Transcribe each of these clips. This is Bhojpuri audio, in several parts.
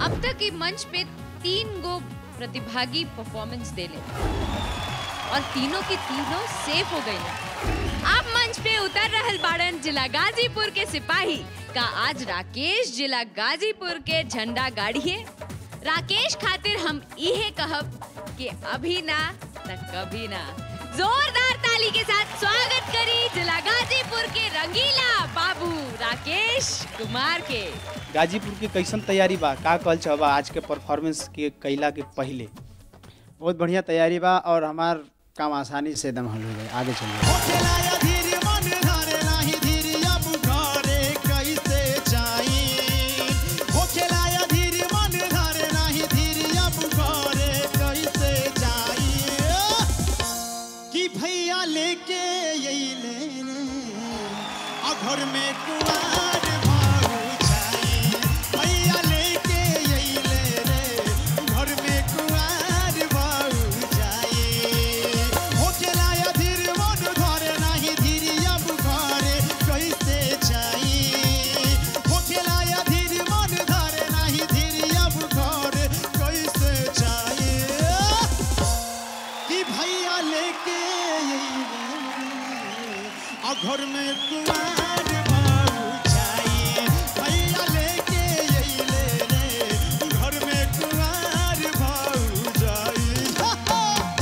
अब तक ई मंच पे तीन गो प्रतिभागी परफॉर्मेंस देले और तीनों की तीनों सेफ हो गई अब मंच पे उतर रहल बाड़न जिला गाजीपुर के सिपाही का आज राकेश जिला गाजीपुर के झंडा गाड़िए राकेश खातिर हम इहे कहब कि अभी ना त कभी ना जोरदार ताली के साथ स्वागत करी जिला गाजीपुर के रंगीला बाबू राकेश कुमार के गाजीपुर के कैसन तैयारी बा का कल चाहबा आज के परफॉर्मेंस के कैला के पहले बहुत बढ़िया तैयारी बा और हमार काम आसानी से एकदम हल हो जाए आगे चलिए भैया लेके अइले रे आ घर में कुआर भाऊ जाई भैया लेके अइले रे घर में कुआर भाऊ जाई होकेला या धीर मन घरे नाही धीरिया बुघरे कैसे जाई होकेला या धीर मन घरे नाही धीरिया बुघरे कैसे जाई कि भैया लेके अइले आ घर में कुमार बाबू जाई भैया लेके अइले रे घर में कुमार बाबू जाई हा, हा।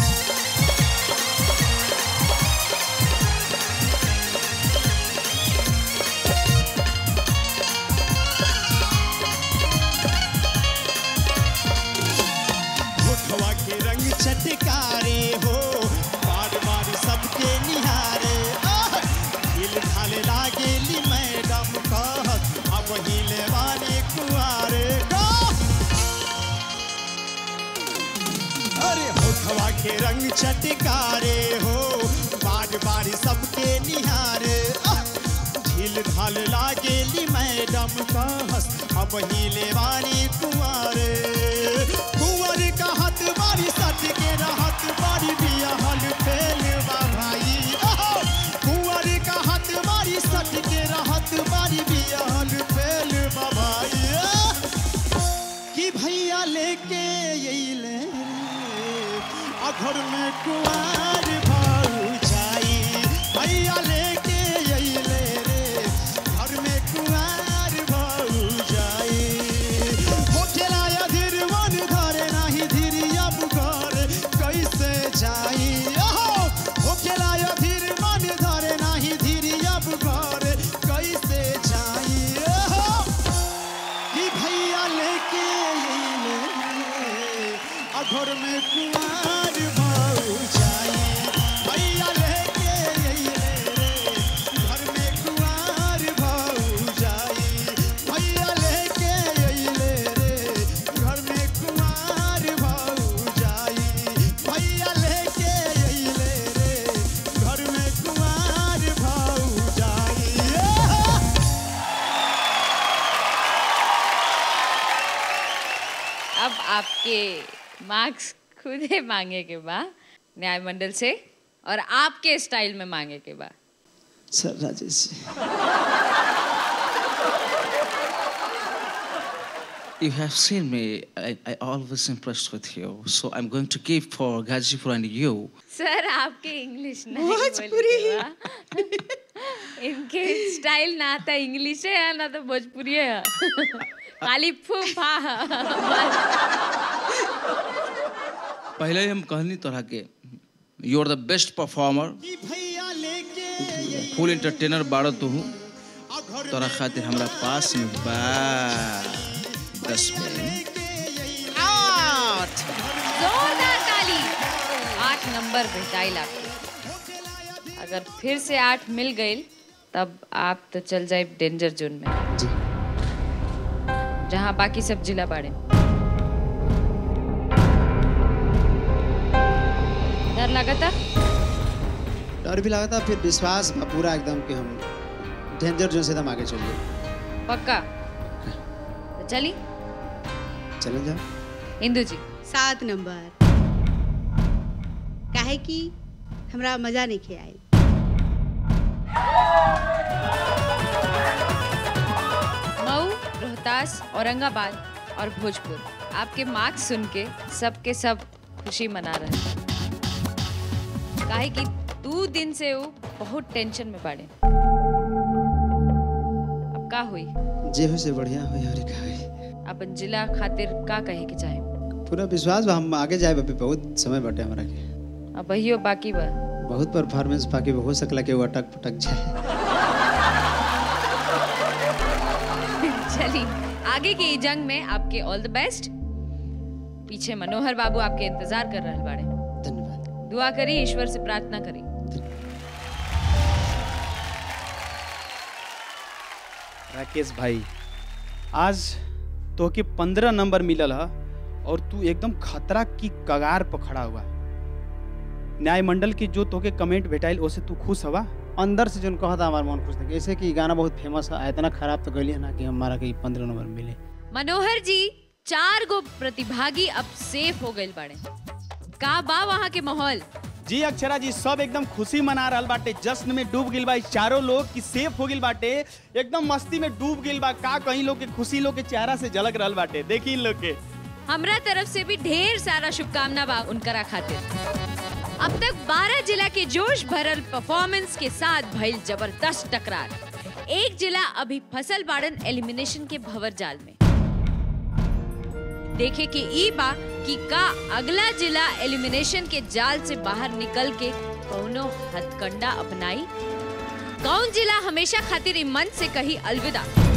होठवा के रंग चटकारे हो बार बार सबके निहारे आह! दिल ढाले लागेली मैडम कहत अब हिले वाले कुआरे का अरे होठवा के रंग चटकारे हो बार बार सबके निहारे आह! झील ढाल लागेली मैडम कहस अब हिले वाली कुंवारे कुंवर का हाथ बारी सट के रहत बारी बिया हल फेल बा भाई ओहो! कुंवर का हाथ बारी सट के रहत बारी बिया हल फेल बा भाई आह! कि भैया लेके अइले रे आ घर में कुआर भाऊ जाई भैया लेके अइले रे घर में कुआर भाऊ जाई होठेला या धीर मन घरे नाही धीरिया बुघर कैसे जाई ओहो होठेला या धीर मन घरे नाही धीरिया बुघर कैसे जाई ओहो कि भैया लेके अइले आ घर में कुमार भाऊ जाई भैया लेके अइले रे घर में कुमार भाऊ जाई भैया लेके अइले रे घर में कुमार भाऊ जाई भैया लेके अइले रे घर में कुमार भाऊ जाई अब आपके मार्क्स खुद ही मांगे के बा न्याय मंडल से और आपके स्टाइल में मांगे के बा सर राजेश जी You have seen me. I, I always impressed with you. So I'm going to give for Gazipur and you. सर आपके इंग्लिश नहीं बोले के बा। इनके स्टाइल ना तो इंग्लिश है ना तो भोजपुरी है खाली फूफा पहले ही हम कहनी तोरा के you are the best performer कि भैया लेके फुल एंटरटेनर बाड़ो तू आ घर तोरा खातिर हमरा पास में बा दस मिनट जोरदार ताली आठ नंबर भेटाइल आपके अगर फिर से आठ मिल गई तब आप तो चल जाए डेंजर जोन में जी जहाँ बाकी सब जिला बाड़े डर लगा था डर भी लगा था फिर विश्वास बा पूरा एकदम कि हम डेंजर जोन से एकदम आगे चलिए पक्का तो चली चलें जाओ इंदू जी सात नंबर काहे कि हमरा मजा नहीं खे आई मऊ रोहतास औरंगाबाद और भोजपुर आपके मार्क्स सुन के सबके सब खुशी मना रहे हैं काहे कि दो दिन से वो बहुत टेंशन में बाड़े अब का हुई जे हो से बढ़िया हो यार का होई। अपन जिला खातिर का कहे के चाहे पूरा विश्वास बा हम आगे जाए अभी बहुत समय बाटे हमरा के अब वही बाकी बा बहुत परफॉर्मेंस बाकी बा, हो सकला कि वो अटक पटक जाए चलिए आगे की जंग में आपके ऑल द बेस्ट पीछे मनोहर बाबू आपके इंतजार कर रहे बाड़े धन्यवाद दुआ करी ईश्वर से प्रार्थना करी राकेश भाई आज तो के पंद्रह नंबर मिलल है और तू एकदम खतरा की कगार पर खड़ा हुआ न्याय मंडल की जो तोके कमेंट भेटाइल ओसे तू खुश हवा अंदर से जोन कहता हमारा मन खुश था ऐसे कि ई गाना बहुत फेमस है इतना खराब तो गली है ना कि हमारा के पंद्रह नंबर मिले मनोहर जी चार गो प्रतिभागी अब सेफ हो गए बाड़े का बा वहाँ के माहौल जी अक्षरा जी सब एकदम खुशी मना रहल बाटे जश्न में डूब गिल बा ई चारों लोग की सेफ हो गिल बाटे एकदम मस्ती में डूब गिल बा का कहीं लोग के खुशी लोग के चेहरा से झलक रहल बाटे देखी इन लोग के हमरा तरफ से भी ढेर सारा शुभकामना बा उनकरा खातिर अब तक 12 जिला के जोश भरल परफॉर्मेंस के साथ भइल जबरदस्त टकरार एक जिला अभी फसल बाड़न एलिमिनेशन के भंवर जाल में देखे कि ई बा कि का अगला जिला एलिमिनेशन के जाल से बाहर निकल के कौनो हथकंडा अपनाई कौन जिला हमेशा खातिर ई मंच से कही अलविदा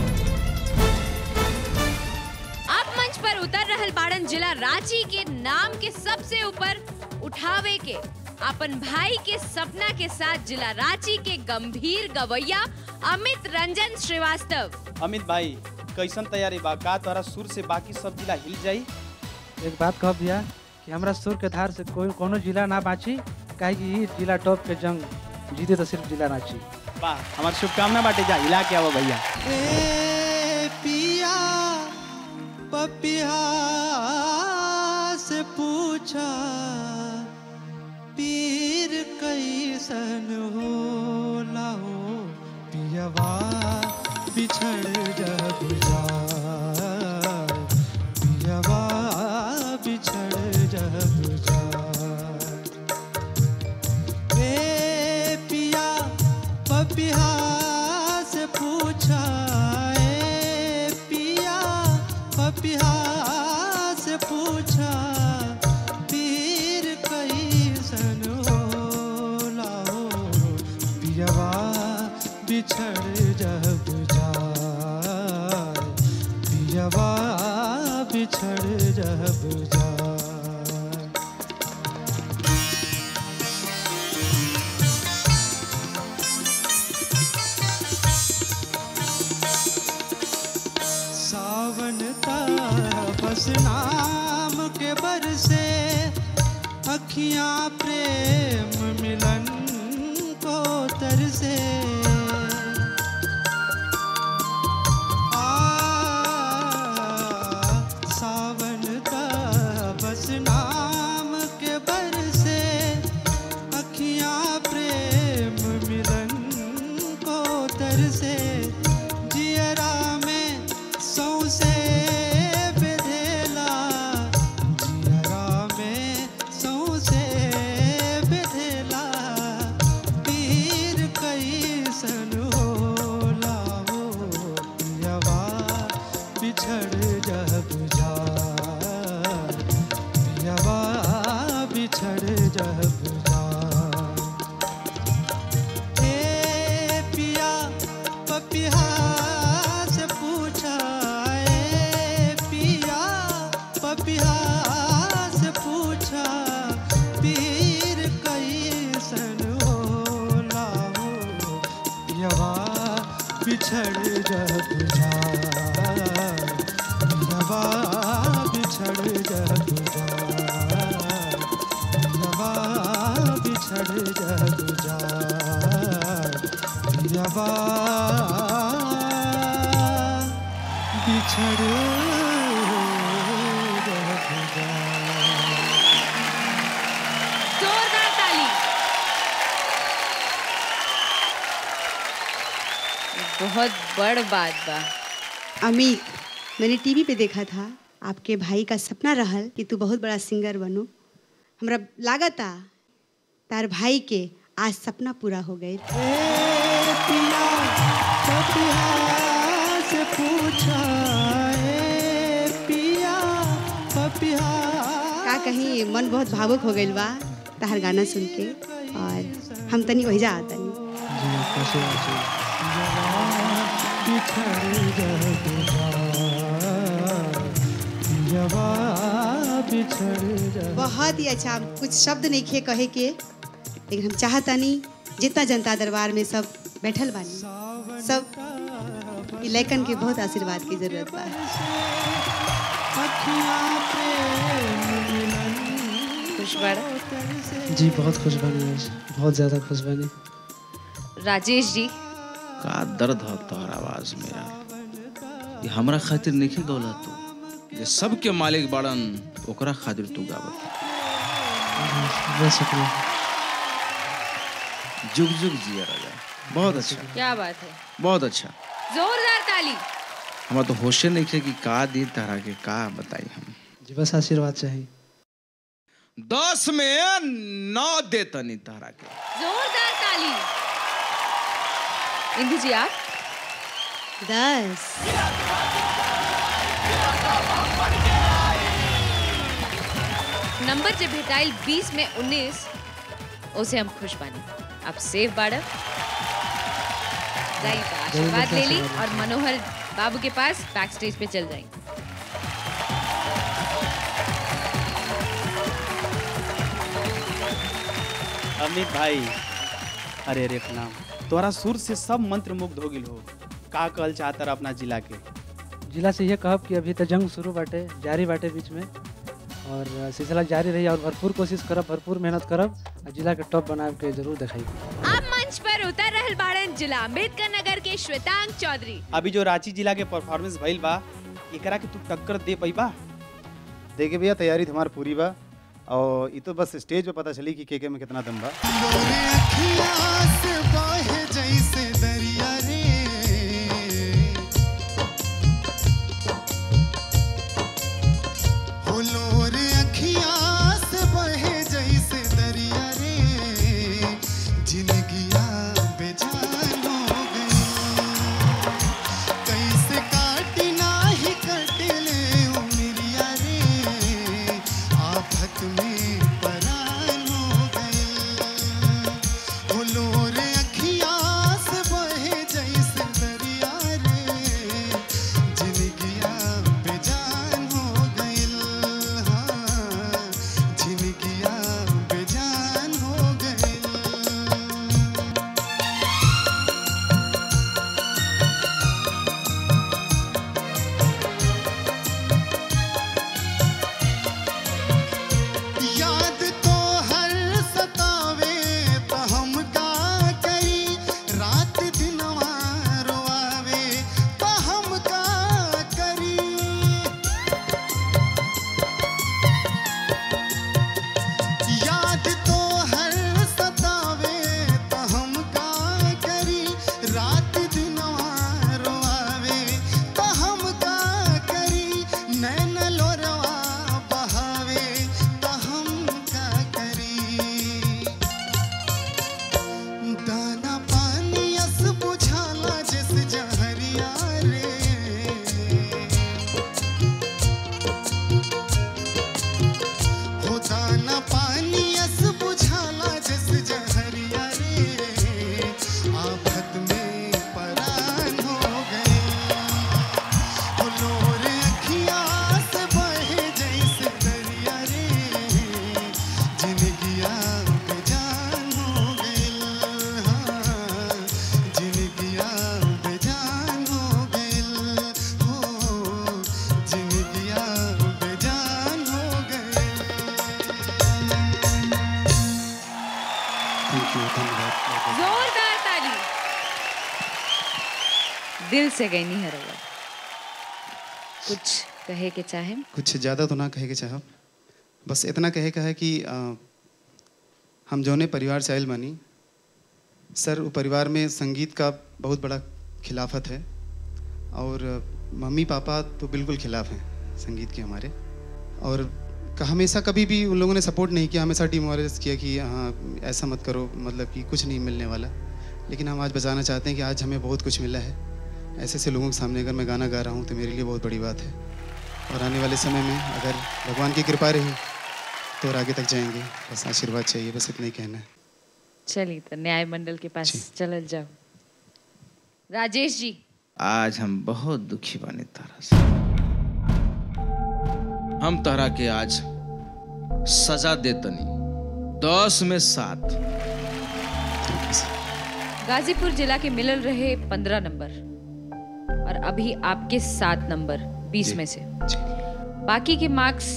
अब मंच पर उतर रहल बाड़न जिला रांची के नाम के सबसे ऊपर उठावे के अपन भाई के सपना के साथ जिला रांची के गंभीर गवैया अमित रंजन श्रीवास्तव अमित भाई कैसन तैयारी बा का तोरा सुर से बाकी सब जिला हिल जाई एक बात कह भैया कि हमरा सुर के धार से कोई कोनो जिला ना बाची काहे कि ई जिला टॉप के जंग जीते तो सिर्फ जिला रांची वाह हमार शुभकामना बाटे जा हिला के आवो भैया ए पिया पपिया से पूछा पीर कैसन होला हो पियवा बिछड़ जब जाए पियवा बिछड़ जब जाए ए पिया पपिया से पूछा ए पिया पपिया से पूछा पीर कैसन होला हो पियवा बिछड़ जब जाए पियवा बिछड़ जब जाए सावन का बस नाम के बरसे अखियां प्रेम मिलन को तरसे आ, सावन का बस नाम के बरसे अखियां प्रेम मिलन को तरसे जियरा में सौसे बेधेला जियरा में सौसे बेधेला पीर कैसन होला हो पियवा बिछड़ जब जाए पियवा बिछड़ जब जाए ए पिया पपिया से पूछा ए पिया पपिया से पूछा पीर कैसन होला हो पियवा बिछड़ जब जाए पियवा बिछड़ जब जाए पियवा बिछड़ जब जाए पियवा बिछड़ जब जाए जोरदार ताली बहुत बड़ बात बा अमित मैंने टीवी पे देखा था आपके भाई का सपना रहल कि तू बहुत बड़ा सिंगर बनू हमरा लागता तार भाई के आज सपना पूरा हो गई पिया पपिया से पूछा ए पिया पपिया का कहीं मन बहुत भावुक हो गई बा तार गाना सुन के और हम तनी वही जा तनी जी कैसे जी बिछड़ जवा बिछड़ जा बहुत ही अच्छा कुछ शब्द नहीं खे कहे के लेकिन हम चाहतानी जितना जनता दरबार में सब बैठल बानी सब ई लैकन के बहुत आशीर्वाद की जरूरत बा अखियाँ प्रेम मिलन खुश बाड़ा जी बहुत खुश बनी आज बहुत ज़्यादा खुश बनी राजेश जी का दर्द है तोहर आवाज में यार ये हमरा खातिर नहीं गौला तू ये सबके मालिक बाड़न ओकरा खातिर तू गावत बहुत शुक्रिया जुग जुग जिया राजा बहुत अच्छा क्या बात है बहुत अच्छा जोरदार ताली हमारा तो होशे नहीं थे कि का दी तरह के का बताई हम जी बस आशीर्वाद चाहिए दस में नौ दे तनी तारा के जोरदार ताली इंदु जी आप दस नंबर जे भेटाइल 20 में 19 उसे हम खुश बानी आप सेफ बाड़ा जाइए तो आशीर्वाद ले ली और मनोहर बाबू के पास बैक स्टेज पे चल जाएंगे अमित भाई अरे रे प्रणाम तोरा सुर से सब मंत्र मुग्ध हो गिल हो का कहल चाहता रहा अपना जिला के जिला से ये कहब कि अभी तो जंग शुरू बाटे जारी बाटे बीच में और सिलसिला जारी रही और भरपूर कोशिश करब भरपूर मेहनत करब और जिला के टॉप बना के जरूर दिखाई अब मंच पर उतर रहल बाड़न जिला अम्बेडकर नगर के श्वेतांग चौधरी अभी जो रांची जिला के परफॉर्मेंस भइल बा एकरा के तू टक्कर दे पैबा देखिए भैया तैयारी तो हमारी पूरी बा और ये तो बस स्टेज पे पता चली कि के के में कितना दम बा लोरे अखियाँ से बहे जैसे दरिया रे हो लोरे अखियाँ से बहे जैसे दरिया रे जिंदगिया बेजान हो गई कैसे काटी नाही कटले उमरिया रे आफत में परान हो गई ओ लोरे अखियाँ से बहे जैसे दरिया रे जिंदगिया बेजान हो गई हाँ जिंदगिया बेजान हो गई याद तो हर सतावे तो हम का करी रात दिनवा रोआवे तो हम का करी याद तो हर सतावे तो हम का करी रात दिनवा रोआवे तो हम का करी नैन लोरवा बहावे तो हम का करी दाना पानी अस बुझाला जिस जहरिया रे हो दाना पानी अस बुझाला जिस जहरिया रे आफत में परान हो गए हो लोरे अखियाँ से बहे जैसे दरिया रे जिंदगिया बेजान हो गई हाँ जिंदगिया बेजान हो गई हो जिंदगिया बेजान हो गई थैंक यू धन्यवाद जोरदार ताली दिल से गई नहीं हर कुछ कहे के चाहे कुछ ज़्यादा तो ना कहे के चाहब बस इतना कहे का है कि अ, हम जौने परिवार से आयल बानी सर वो परिवार में संगीत का बहुत बड़ा खिलाफत है और अ, मम्मी पापा तो बिल्कुल खिलाफ हैं संगीत के हमारे और क- हमेशा कभी भी उन लोगों ने सपोर्ट नहीं किया हमेशा डिमोरलाइज किया कि हाँ ऐसा मत करो मतलब कि कुछ नहीं मिलने वाला लेकिन हम आज बताना चाहते हैं कि आज हमें बहुत कुछ मिला है ऐसे ऐसे लोगों के सामने अगर मैं गाना गा रहा हूँ तो मेरे लिए बहुत बड़ी बात है और आने वाले समय में अगर भगवान की कृपा रही तो और आगे तक जाएंगे बस आशीर्वाद चाहिए बस इतना ही कहना है चलिए तो न्याय मंडल के पास चलल जाओ राजेश जी आज हम बहुत दुखी बानी तारा से हम तारा के आज सजा देतनी दस में सात गाजीपुर जिला के मिलल रहे पंद्रह नंबर और अभी आपके सात नंबर बीस में से बाकी के मार्क्स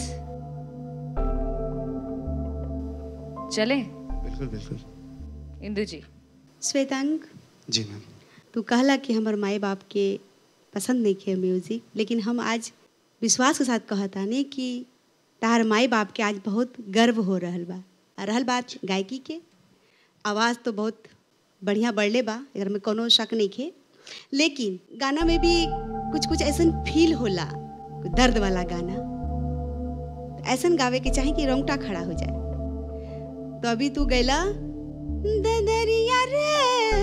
चले बिल्कुल बिल्कुल इंदु जी श्वेतांग जी मैम तू कहला कि हमर माई बाप के पसंद नहीं खे म्यूजिक लेकिन हम आज विश्वास के साथ कहतानी कि तार माई बाप के आज बहुत गर्व हो रहल बा आ रहल बात गायकी के आवाज़ तो बहुत बढ़िया बढ़ले बा अगर में कोनो शक नहीं खे लेकिन गाना में भी कुछ कुछ ऐसन फील होला कुछ दर्द वाला गाना ऐसन गावे के चाहे कि रोंगटा खड़ा हो जाए तो अभी तू गैला ददरिया रे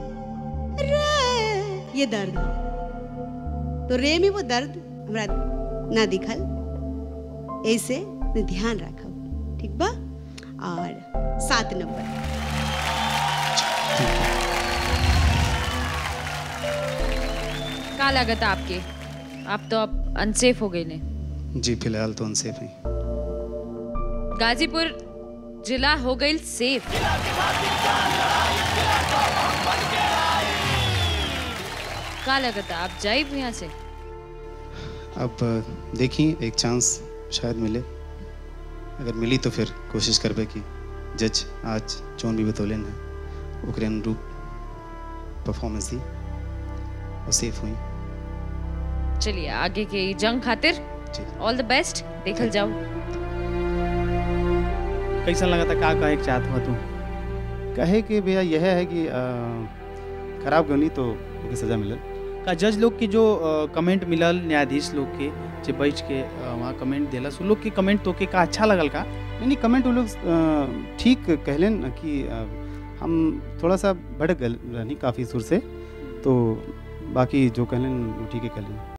रे ये दर्द है। तो रे में वो दर्द हमरा ना दिखल ऐसे न ध्यान रखब ठीक बा और सात नंबर का लागत आपके आप तो अब अनसेफ हो गए ने जी फिलहाल तो अनसेफ हैं गाजीपुर जिला हो गई सेफ का लगता आप जाइब यहाँ से अब देखिए एक चांस शायद मिले अगर मिली तो फिर कोशिश करबे कि जज आज जौन भी बतौलन है ओकरे अनुरूप परफॉर्मेंस दी और सेफ हुई चलिए आगे के ई जंग खातिर जी ऑल द बेस्ट देखल जाओ कैसा लगा था का कहे के चाहत हुआ तू कहे कि भैया यह है कि अ, खराब गनी तो ओके सजा मिलल का जज लोग के जो कमेंट मिलल न्यायाधीश लोग के जे बैठ के अ, वहाँ कमेंट देलस उ लोग के कमेंट तो के का अच्छा लगल का नहीं नहीं कमेंट वो लोग अ, ठीक कहलन कि अ, हम थोड़ा सा भड़क गए रहनी काफ़ी सुर से तो बाकी जो कहलन वो ठीक है कहलन